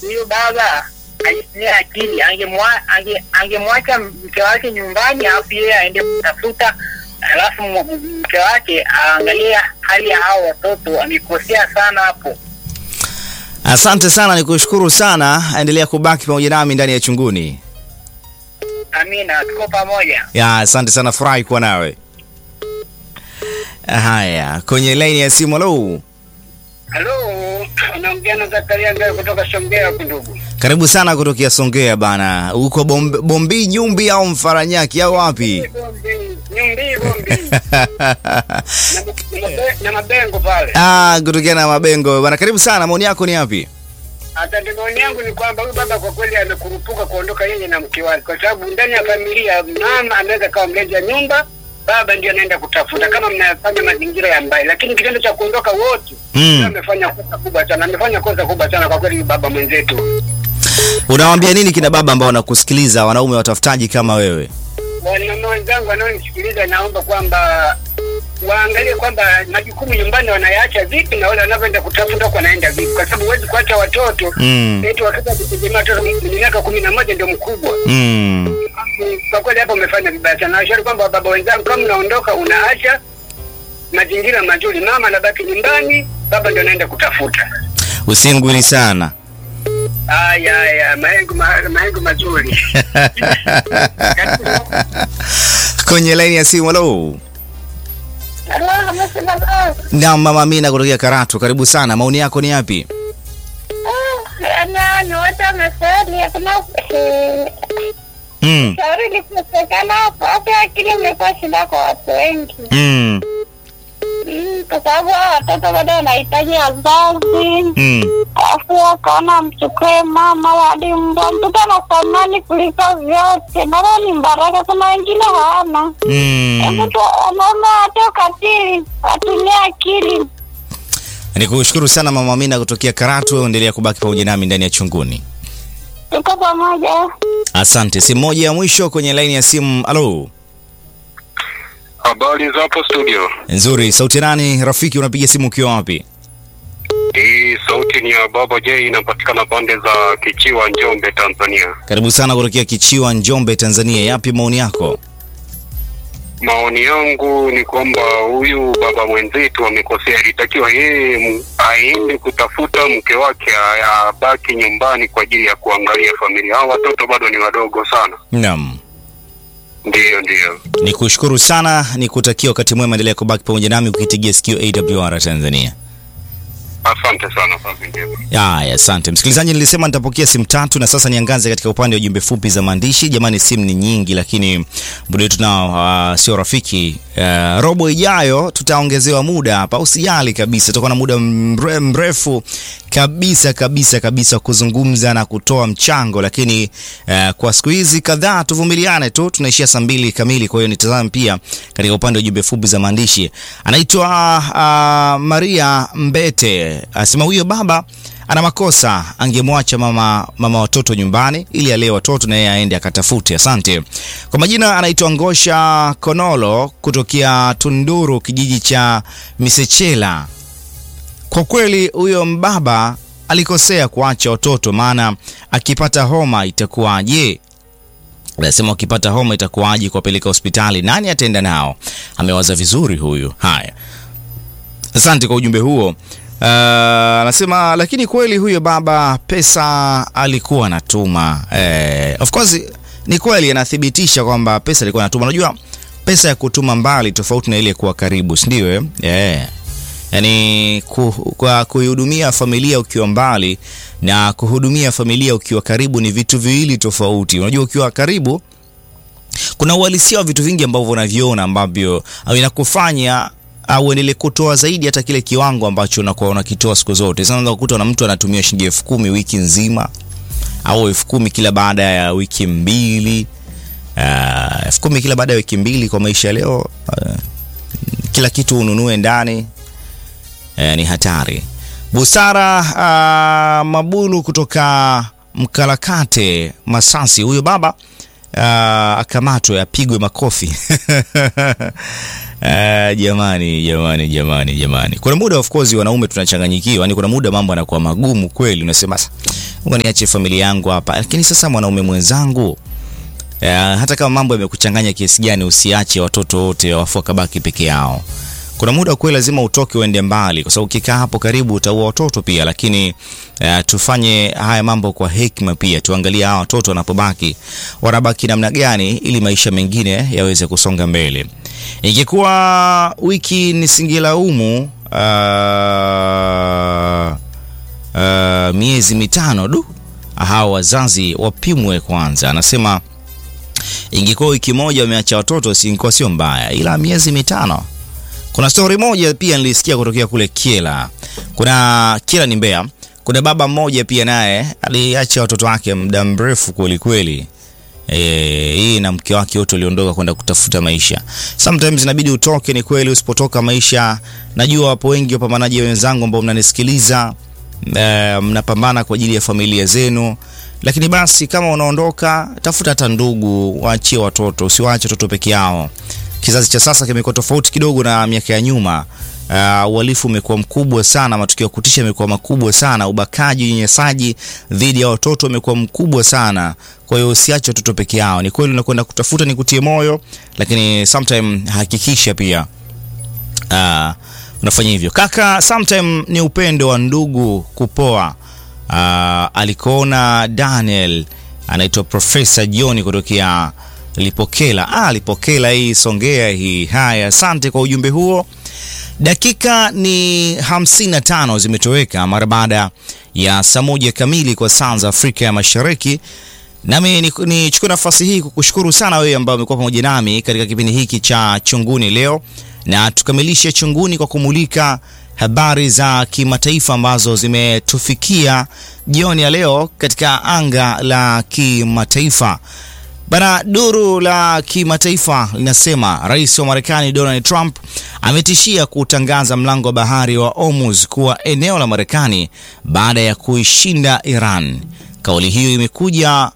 huyo baba alitumia akili, angemwa- ange- angemwacha mke wake nyumbani, alafu yeye aende kutafuta, alafu m- mke wake aangalie hali ya hao watoto. Amekosea sana hapo. Asante sana, nikushukuru sana. Endelea kubaki pamoja nami ndani ya Chunguni. Amina, tuko pamoja. Ya, asante sana, furahi kuwa nawe. Haya, kwenye laini ya simu. Halo, Halo, unaongea na Zakaria Ngayo kutoka Songea huku ndugu. karibu sana kutokea Songea bana. Uko Bombi, Bombi Nyumbi au Mfaranyaki au wapi? Bombi, Nyumbi, Bombi. Na- na- na mabengo pale. Ah, kutokea na Mabengo bana. Karibu sana, maoni yako ni yapi? Asante. Maoni yangu ni kwamba huyu baba kwa kweli amekurupuka kuondoka yeye na mke wake, kwa sababu ndani ya familia mama anaweza kawa mlezi wa nyumba, baba ndio anaenda kutafuta, kama mnafanya mazingira ya mbaya, lakini kitendo cha kuondoka wote Mm. amefanya kosa kubwa sana, amefanya kosa kubwa sana kwa kweli, baba mwenzetu. Unawaambia nini kina baba ambao wanakusikiliza, wanaume watafutaji kama wewe? Wanaume wenzangu wanaonisikiliza, naomba kwamba waangalie kwamba majukumu nyumbani wanayaacha vipi na wale wanavyoenda kutafuta huko wanaenda vipi, kwa sababu huwezi kuacha watoto Mm. eti watoto wakitegemea watoto mwenye miaka kumi na moja ndio mkubwa. Mm. Kwa kweli hapo umefanya vibaya sana. Nashauri kwamba baba wenzangu, kama unaondoka unaacha mazingira mazuri, mama anabaki nyumbani, baba ndio anaenda kutafuta. Usingwili sana. Aya, aya, mahengo ma- mahengo mazuri. Kwenye laini ya simu. Halo. Na mama Amina kutokea Karatu, karibu sana. Maoni yako ni yapi? ni wote wamefeli, hakuna eh, Mm. shauri likosekana hapo. Hata akili imekuwa shida kwa watu wengi, Mm. Mm, kwa sababu hao watoto bado wanahitaji wazazi, Mm. alafu akaona mchukue mama hadi mbwa. Mtoto ana thamani kuliko vyote, mara ni baraka, kuna wengine hawana. Mm. Mtu wanaume hata ukatili, watumie akili. Nikushukuru sana mama Amina kutokea Karatu, endelea kubaki pamoja nami ndani ya Chunguni. Tuko pamoja. Asante. Simu moja ya mwisho kwenye laini ya simu. Halo. Habari za hapo studio. Nzuri. Sauti nani? Rafiki, unapiga simu ukiwa wapi? Hii sauti ni ya Baba J, inapatikana pande za Kichiwa, Njombe, Tanzania. Karibu sana kutokea Kichiwa, Njombe, Tanzania. Yapi maoni yako? Maoni yangu ni kwamba huyu baba mwenzetu amekosea. Ilitakiwa yeye m- aende kutafuta mke wake, a- abaki nyumbani kwa ajili ya kuangalia familia. Hao watoto bado ni wadogo sana. Naam. Ndiyo, ndiyo. Nikushukuru sana, nikutakia wakati mwema, endelea kubaki pamoja nami ukitegea sikio AWR Tanzania. Asante sana, kazi njema. Haya, asante msikilizaji. Nilisema nitapokea simu tatu na sasa niangaze katika upande wa jumbe fupi za maandishi. Jamani, simu ni nyingi, lakini muda wetu nao uh, sio rafiki. Uh, robo ijayo tutaongezewa muda hapa, usijali kabisa, tutakuwa na muda mre, mrefu kabisa kabisa kabisa kuzungumza na kutoa mchango, lakini uh, kwa siku hizi kadhaa tuvumiliane tu, tunaishia saa mbili kamili. Kwa hiyo nitazame pia katika upande wa jumbe fupi za maandishi. Anaitwa uh, Maria Mbete asema huyo baba ana makosa, angemwacha mama mama watoto nyumbani ili alee watoto na yeye aende akatafute. Asante. Kwa majina anaitwa Ngosha Konolo kutokea Tunduru, kijiji cha Misechela. Kwa kweli huyo mbaba alikosea kuacha watoto, maana akipata homa itakuwaje? Anasema ukipata homa itakuwaje kuwapeleka hospitali? Nani ataenda nao? Amewaza vizuri huyu. Haya, asante kwa ujumbe huo. Uh, anasema lakini kweli huyo baba pesa alikuwa anatuma. Eh, of course ni kweli, anathibitisha kwamba pesa alikuwa anatuma. Unajua pesa ya kutuma mbali tofauti na ile kuwa karibu, si ndio? Eh, yeah. Yaani ku, kwa kuihudumia familia ukiwa mbali na kuhudumia familia ukiwa karibu ni vitu viwili tofauti. Unajua ukiwa karibu kuna uhalisia wa vitu vingi ambavyo unaviona ambavyo au inakufanya au uendelee kutoa zaidi hata kile kiwango ambacho unakuwa unakitoa siku zote. Sasa unaweza kukuta na mtu anatumia shilingi elfu kumi wiki nzima au elfu kumi kila baada ya wiki mbili uh, elfu kumi kila baada ya wiki mbili kwa maisha ya leo uh, kila kitu ununue ndani uh, ni hatari. Busara uh, Mabulu kutoka Mkalakate Masasi, huyo baba uh, akamatwe apigwe makofi Uh, jamani jamani jamani jamani, kuna muda of course wanaume tunachanganyikiwa, yani kuna muda mambo yanakuwa magumu kweli, unasema "Sa- Mungu niache familia yangu hapa. Lakini sasa mwanaume mwenzangu Uh, hata kama mambo yamekuchanganya kiasi gani, usiache watoto wote wafu wakabaki peke yao. Kuna muda kweli lazima utoke uende mbali, kwa sababu ukikaa hapo karibu utaua watoto pia. Lakini uh, tufanye haya mambo kwa hekima pia, tuangalie hawa watoto wanapobaki wanabaki namna gani, ili maisha mengine yaweze kusonga mbele. Ingekuwa wiki nisingilaumu uh, uh, miezi mitano du, hawa wazazi wapimwe kwanza. Anasema ingekuwa wiki moja wameacha watoto singekuwa sio mbaya, ila miezi mitano. Kuna stori moja pia nilisikia kutokea kule Kiela. Kuna Kiela ni Mbeya, kuna baba mmoja pia naye aliacha watoto wake muda mrefu kweli kweli. Eh, hii na mke wake wote waliondoka kwenda kutafuta maisha. Sometimes inabidi utoke, ni kweli. Usipotoka maisha, najua wapo wengi wapambanaji wenzangu ambao mnanisikiliza, eh, mnapambana kwa ajili ya familia zenu lakini basi kama unaondoka, tafuta hata ndugu, waachie watoto, usiwaache watoto peke yao. Kizazi cha sasa kimekuwa tofauti kidogo na miaka ya nyuma. Uh, uhalifu umekuwa mkubwa sana, matukio ya kutisha yamekuwa makubwa sana, ubakaji, unyanyasaji dhidi ya watoto umekuwa mkubwa sana. Kwa hiyo usiache watoto peke yao. Ni kweli unakwenda kutafuta, ni kutie moyo, lakini sometime hakikisha pia uh, unafanya hivyo. Kaka, sometime ni upendo wa ndugu kupoa. Uh, alikoona Daniel anaitwa Profesa John kutokea Lipokela. Ah, Lipokela hii Songea hii. Haya, asante kwa ujumbe huo. Dakika ni 55 zimetoweka mara baada ya saa moja kamili kwa saa za Afrika ya Mashariki. Nami nichukue ni nafasi hii kukushukuru sana wewe ambao umekuwa pamoja nami katika kipindi hiki cha Chunguni leo, na tukamilishe Chunguni kwa kumulika habari za kimataifa ambazo zimetufikia jioni ya leo katika anga la kimataifa. Bana, duru la kimataifa linasema rais wa Marekani Donald Trump ametishia kutangaza mlango wa bahari wa Hormuz kuwa eneo la Marekani baada ya kuishinda Iran. Kauli hiyo imekuja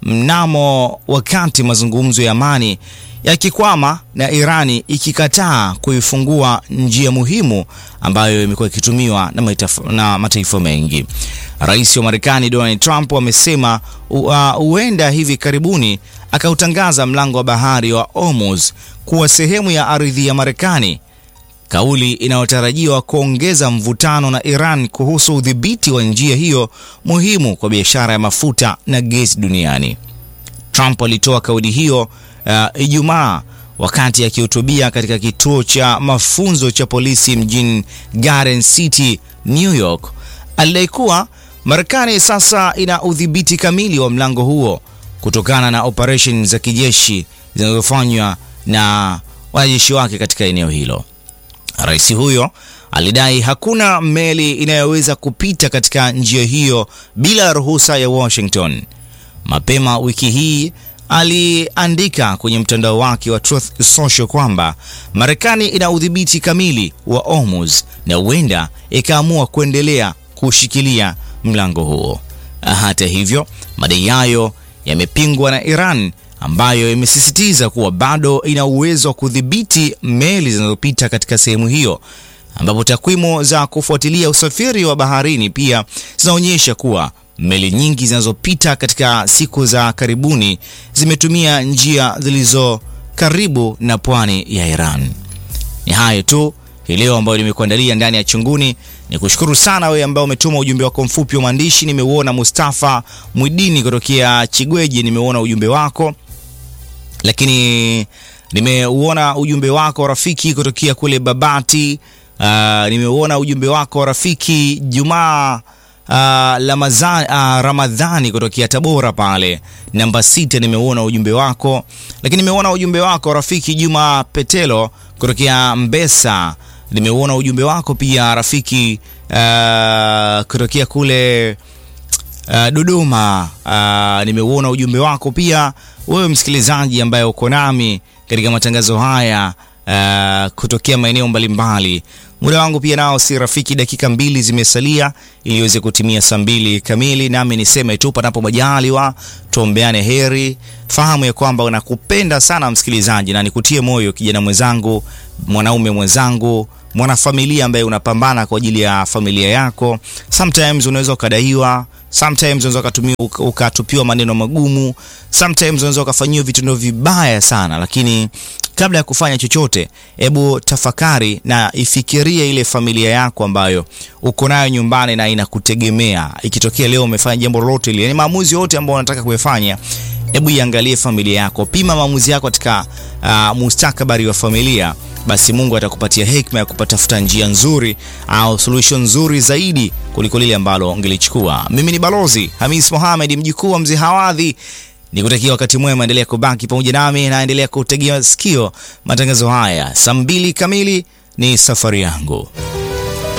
mnamo wakati mazungumzo ya amani yakikwama na Irani ikikataa kuifungua njia muhimu ambayo imekuwa ikitumiwa na, na mataifa mengi. Rais wa Marekani Donald Trump amesema huenda uh, hivi karibuni akautangaza mlango wa bahari wa Hormuz kuwa sehemu ya ardhi ya Marekani, kauli inayotarajiwa kuongeza mvutano na Iran kuhusu udhibiti wa njia hiyo muhimu kwa biashara ya mafuta na gesi duniani. Trump alitoa kauli hiyo uh, Ijumaa wakati akihutubia katika kituo cha mafunzo cha polisi mjini Garden City, New York. Alidai kuwa Marekani sasa ina udhibiti kamili wa mlango huo kutokana na operesheni za kijeshi zinazofanywa na wanajeshi wake katika eneo hilo. Rais huyo alidai hakuna meli inayoweza kupita katika njia hiyo bila ruhusa ya Washington. Mapema wiki hii aliandika kwenye mtandao wake wa Truth Social kwamba Marekani ina udhibiti kamili wa Hormuz na huenda ikaamua kuendelea kushikilia mlango huo. Hata hivyo, madai hayo yamepingwa na Iran ambayo imesisitiza kuwa bado ina uwezo wa kudhibiti meli zinazopita katika sehemu hiyo, ambapo takwimu za kufuatilia usafiri wa baharini pia zinaonyesha kuwa meli nyingi zinazopita katika siku za karibuni zimetumia njia zilizo karibu na pwani ya Iran. Ni hayo tu hii leo ambayo nimekuandalia ndani ya Chunguni. Ni kushukuru sana wewe ambao umetuma ujumbe wako mfupi wa maandishi. Nimeuona Mustafa Mwidini kutokea Chigweji, nimeuona ujumbe wako, lakini nimeuona ujumbe wako rafiki kutokea kule Babati. Uh, nimeuona ujumbe wako rafiki Jumaa Uh, Lamazani, uh, Ramadhani kutokea Tabora pale namba sita, nimeuona ujumbe wako, lakini nimeona ujumbe wako rafiki Juma Petelo kutokea Mbesa, nimeuona ujumbe wako pia rafiki uh, kutokea kule uh, Dodoma. Uh, nimeuona ujumbe wako pia wewe msikilizaji ambaye uko nami katika matangazo haya uh, kutokea maeneo mbalimbali. Muda wangu pia nao si rafiki, dakika mbili zimesalia ili iweze kutimia saa mbili kamili, nami niseme tu panapo majaliwa tuombeane heri. Fahamu ya kwamba nakupenda sana msikilizaji, na nikutie moyo kijana mwenzangu, mwanaume mwenzangu, mwanafamilia ambaye unapambana kwa ajili ya familia yako. Sometimes unaweza ukadaiwa, sometimes unaweza ukatumia uka- ukatupiwa maneno magumu, sometimes unaweza ukafanyiwa vitendo vibaya sana, lakini kabla ya kufanya chochote, hebu tafakari na ifikirie ile familia yako ambayo uko nayo nyumbani na inakutegemea. Ikitokea leo umefanya jambo lolote lile, yani maamuzi yote ambayo unataka kuyafanya, hebu iangalie familia yako, pima maamuzi yako katika uh, mustakabali wa familia basi Mungu atakupatia hekima ya kupatafuta njia nzuri au solution nzuri zaidi kuliko lile ambalo ungelichukua. Mimi ni Balozi Hamis Mohamed, mjukuu wa mzee Hawadhi. Nikutakia wakati mwema, endelea kubaki pamoja nami na endelea kutegea sikio matangazo haya. Saa mbili kamili ni safari yangu.